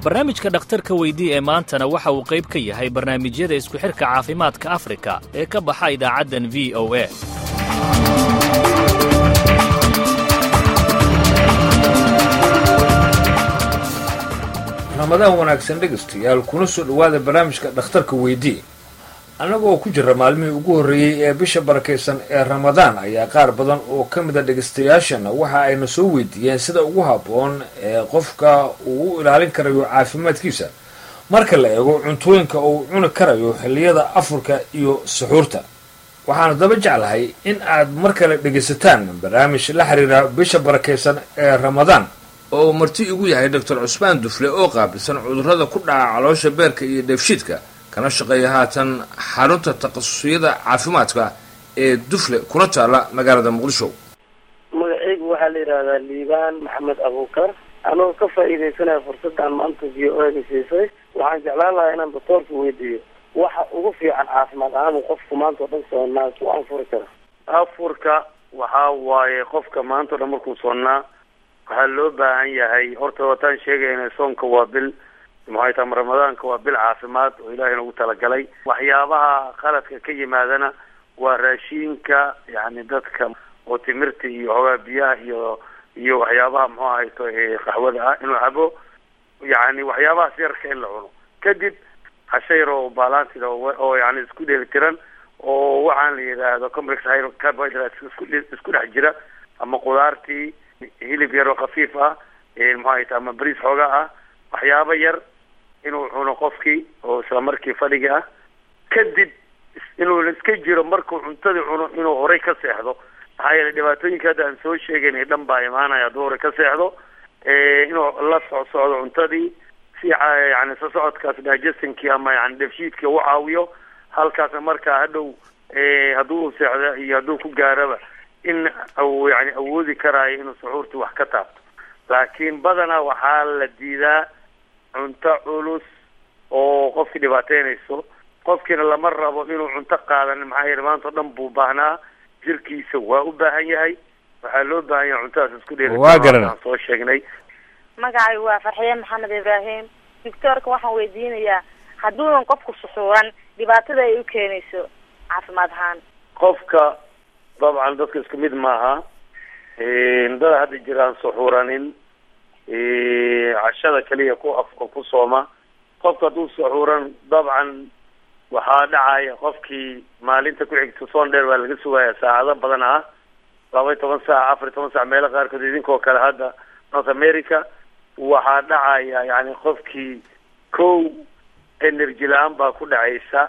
barnaamijka dhakhtarka weydii ee maantana waxa uu qayb ka yahay barnaamijyada isku xidhka caafimaadka afrika ee ka baxa idaacaddan v o a ramadaan wanaagsan dhegaystayaal kuna soo dhowaada barnaamijka dhakhtarka weydii annagoo ku jira maalmihii ugu horreeyey ee bisha barakaysan ee ramadaan ayaa qaar badan oo ka mida dhegaystayaashana waxa ayna soo weydiiyeen sida ugu habboon ee qofka uu u ilaalin karayo caafimaadkiisa marka la eego cuntooyinka uu cuni karayo xilliyada afurka iyo suxuurta waxaanu daba jeclahay in aad mar kale dhegaysataan barnaamij la xiriira bisha barakaysan ee ramadaan oo marti igu yahay doctor cusmaan dufle oo qaabilsan cudurrada ku dhaca caloosha beerka iyo dheefshiidka kana shaqeeya haatan xarunta takhasusiyada caafimaadka ee dufle kuna taala magaalada muqdisho magacaygu waxaa la yidhahdaa liibaan maxamed abuukar anoo ka faa'iidaysanaya fursaddan maanta v o ega siisay waxaan jeclaan lahaa inaan doctoorka weydiiyo waxa ugu fiican caafimaad ahaan qofku maanta o dhan soonnaa ku anfuri kara afurka waxaa waaye qofka maanta o dhan markuu soonnaa waxaa loo baahan yahay horta wataan sheegayna soonka waa bil maxay tahay ramadaanka waa bil caafimaad oo ilaahay nagu talagalay waxyaabaha qaladka ka yimaadana waa raashiinka yani dadka oo timirta iyo hoogaa biyaha iyo iyo waxyaabaha muxuu ahayto qaxwada ah inuu cabo yani waxyaabahaas yarka in la cuno kadib hashe yar oo balansida oo yani isku dheelitiran oo waxaan la yidhaahdo complex carbohydrates isku isku dhex jira ama qudaartii hilib yar oo khafiif ah maxaa ay tahay ama bariis xoogaa ah waxyaabo yar inuu cuno qofkii oo isla markii fadhiga ah kadib inuu iska jiro markuu cuntadii cuno inuu horay ka seexdo maxaa yeelay dhibaatooyinka hadda aan soo sheegaynay dhan baa imaanaya hadduu horay ka seexdo inuu la socsocdo cuntadii si yani soo socodkaas digestionkii ama yani dheefshiidkii u caawiyo halkaasna markaa hadhow hadduu seexdo iyo hadduu ku gaaraba in yani awoodi karaayo inuu suxuurtii wax ka taabto laakiin badanaa waxaa la diidaa cunto culus oo qofkii dhibaateynayso qofkiina lama rabo inuu cunto qaadan maxaa yeele maanta o dhan buu baahnaa jirkiisa waa u baahan yahay waxaa loo baahan yahay cuntadaas isku dheeliaan soo sheegnay magacay waa farxiye maxamed ibraahim doctoorka waxaan weydiinayaa hadduunan qofku suxuuran dhibaatada ay u keenayso caafimaad ahaan qofka dabcan dadka isku mid maaha dada hadda jiraan suxuuranin cashada keliya ku afka ku sooma qofka hadduu suxuuran dabcan waxaa dhacaya qofkii maalinta ku xigta soon dheer baa laga sugaya saacado badan ah laba iyo toban saac afar iyo toban saac meelo qaarkood idinkoo kale hadda north america waxaa dhacaya yani qofkii kow energy la-aan baa ku dhacaysa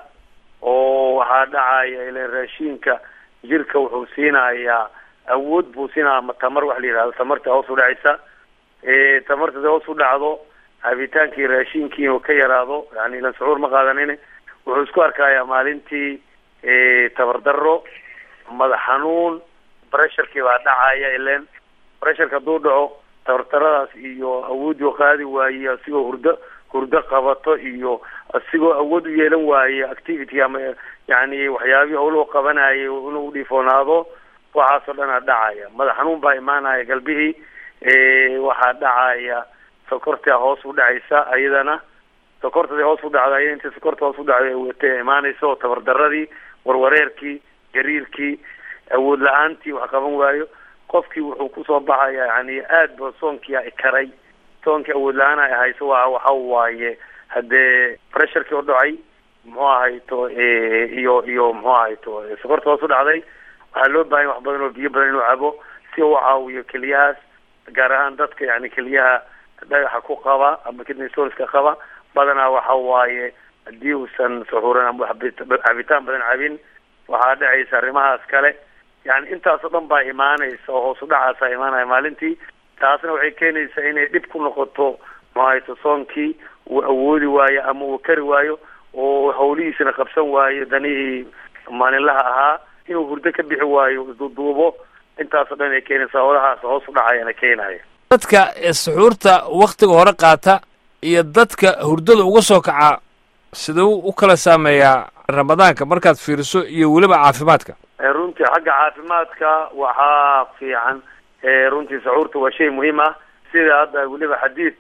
oo waxaa dhacaya ilan raashiinka jirka wuxuu siinayaa awood buu siinaya ama tamar waxa la yidhahdo tamarta hoos u dhacaysa tamarta da hoos u dhacdo cabitaankii raashiinkii inuu ka yaraado yani ilan sucuur ma qaadanin wuxuu isku arkayaa maalintii tabardaro madax xanuun bresharkii baa dhacaya ilen bresharka hadduu dhaco tabardaradaas iyo awoodii u qaadi waaye asigoo hurdo hurdo qabato iyo asigoo awood u yeelan waaye activity ama yani waxyaabihii howluhu qabanayay inuu udhiifoonaado waxaasoo dhan a dhacaya madax xanuun baa imaanaya galbihii waxaa dhacaya sokorta hoos u dhacaysa ayadana sokortadi hoos u dhacda aya intii sokorta hoos u dhacday watay imaanaysa oo tabardaradii warwareerkii gariirkii awood la-aantii wax qaban waayo qofkii wuxuu kusoo baxaya yani aad ba soonkii a karay soonkii awood la-aan ay hayso waa waxa waaye haddee pressurkii u dhacay muxuu ahayto iyo iyo muxuu ahayto sokorta hoos u dhacday waxaa loo baahanya wax badan oo biyo badan inuu cabo si u caawiyo keliyahaas gaar ahaan dadka yani keliyaha dhagaxa ku qaba ama kidney stoneska qaba badanaa waxa waaye haddii uusan suxuuran ama cabitaan badan cabin waxaa dhacaysa arrimahaas kale yani intaasoo dhan baa imaanaysa oo hoos u dhacaasa imaanaya maalintii taasna waxay keenaysaa inay dhib ku noqoto mahayto soonkii uu awoodi waayo ama uu kari waayo oo hawlihiisana qabsan waayo danihii maalinlaha ahaa inuu hurdo ka bixi waayo isduuduubo intaasoo dhan ay keenaysa howlahaas hoos u dhacayana keenaya dadka suxuurta waktiga hore qaata iyo dadka hurdada uga soo kaca siduu u kala saameeyaa ramadaanka markaad fiiriso iyo weliba caafimaadka runtii xagga caafimaadka waxaa fiican runtii saxuurta waa shay muhiim ah sida hadda weliba xadiid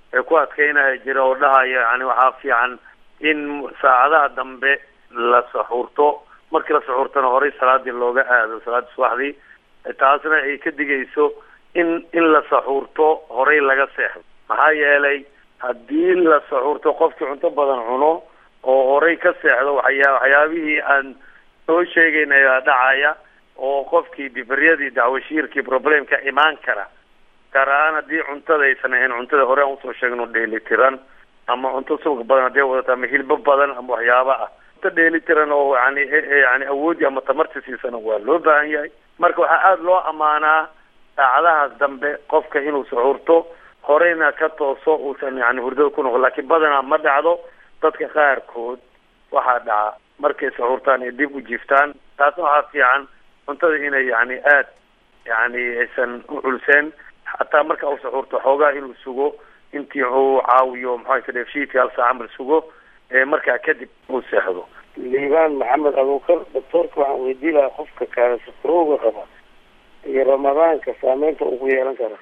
ee ku adkeynaya jira oo dhahaya yani waxaa fiican in saacadaha dambe la saxuurto markii la saxuurtana horey salaadii looga aado salaadii subaxdii taasna ay ka digayso in in la saxuurto horey laga seexdo maxaa yeelay haddii la saxuurto qofkii cunto badan cuno oo horey ka seexdo waxyaa waxyaabihii aan soo sheegaynaya dhacaya oo qofkii dibaryadii dacwashiirkii problemka imaan kara gaar ahaan haddii cuntada aysan ahayn cuntada hore aan usoo sheegno dheelitiran ama cunto subag badan hadday wadato ama hilbo badan ama waxyaaba ah cunto dheelitiran oo yani yani awoodii ama tamarti siisana waa loo baahan yahay marka waxaa aada loo ammaanaa saacadahaas dambe qofka inuu saxuurto horeyna ka tooso uusan yani hurdada ku noqon laakiin badanaa ma dhacdo dadka qaarkood waxaa dhaca markay saxuurtaan ay dib u jiiftaan taasna waxaa fiican cuntada inay yani aad yani aysan u culseen xataa marka uu saxuurto xoogaa inuu sugo intii uu caawiyo maxaa dheefshiidka hal saaca mar sugo markaa kadib uu seexdo liibaan maxamed abuukar doctoorka waxaan weydiin lahaa qofka kaasafurowga qaba iyo ramadaanka saameynta uu ku yeelan kara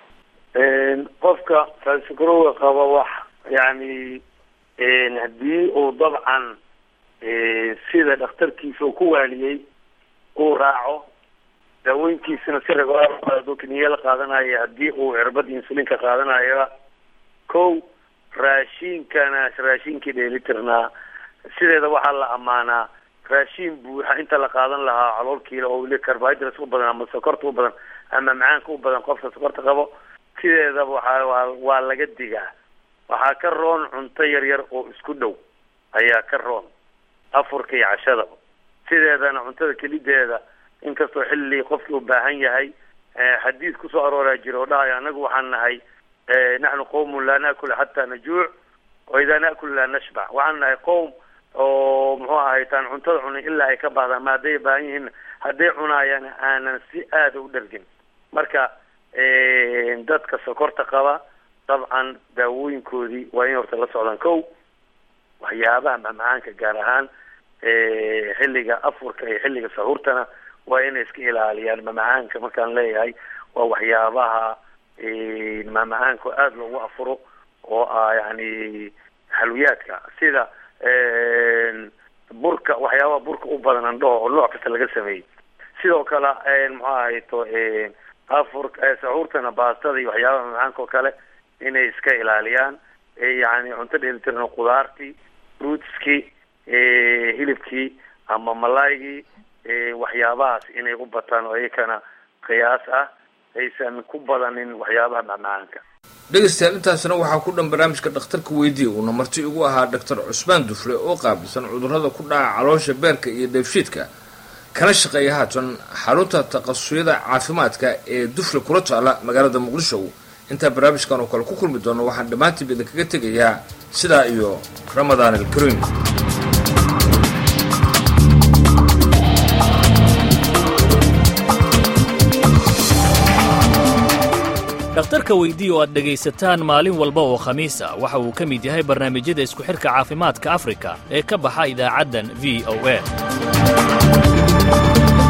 qofka kaasafurowga qaba wax yani haddii uu dabcan sida dhakhtarkiisa uu ku waaliyey uu raaco daaweyntiisana si regular qaado kiniya la qaadanayo haddii uu cirbada insulinka qaadanayo kow raashiinkana raashiinkii dheelitirnaa sideeda waxaa la ammaanaa raashiin buuxa inta la qaadan lahaa caloolkiila oo weli carbohydrates u badan ama sokorta u badan ama macaanka u badan qofka sokorta qabo sideedaba waxaa waa waa laga digaa waxaa ka roon cunto yar yar oo isku dhow ayaa ka roon afurka iyo cashada sideedana cuntada kelideeda inkastoo xilli qofkii u baahan yahay xadiis kusoo arooraa jira oo dhahaya anagu waxaan nahay naxnu qawmun laa naakula xataa najuuc wa idaa naakul laa nashbac waxaan nahay qowm oo muxuu ahay taan cuntada cunin ilaa ay ka bahdaan ma hadday baahan yihiin hadday cunaayaan aanan si aada u dhargin marka dadka sokorta qaba dabcan daawooyinkoodii waa in horta la socdaan kow waxyaabaha macmacaanka gaar ahaan xilliga afurka iyo xilliga sahuurtana waa inay iska ilaaliyaan mamacaanka markaan leeyahay waa waxyaabaha mamacaanka aada loogu afuro oo ah yani xalwiyaadka sida burka waxyaabaha burka u badan andhaho oo nooc kasta laga sameeyey sidoo kale muxuu ahayto afur saxuurtana baastada iyo waxyaabaha mamacaanka oo kale inay iska ilaaliyaan yani cunto dheelitirano qudaartii fruitskii hilibkii ama malaygii waxyaabahaas inay u bataan oo iyakana qiyaas ah aysan ku badanin waxyaabaha macmacaanka dhegaystayaal intaasna waxaa ku dhan barnaamijka dhakhtarka weydiiya uuna marti igu ahaa doctor cusmaan dufle oo qaabilsan cudurrada ku dhaca caloosha beerka iyo dheefshiidka kana shaqeeya haatan xarunta taqasusyada caafimaadka ee dufle kula taala magaalada muqdisho intaa barnaamijkan oo kale ku kulmi doono waxaan dhammaantiiba idinkaga tegayaa sidaa iyo ramadaan alkariim dhakhtarka weydii oo aad dhegaysataan maalin walba oo khamiis ah waxa uu ka mid yahay barnaamijyada isku xidhka caafimaadka afrika ee ka baxa idaacaddan v o a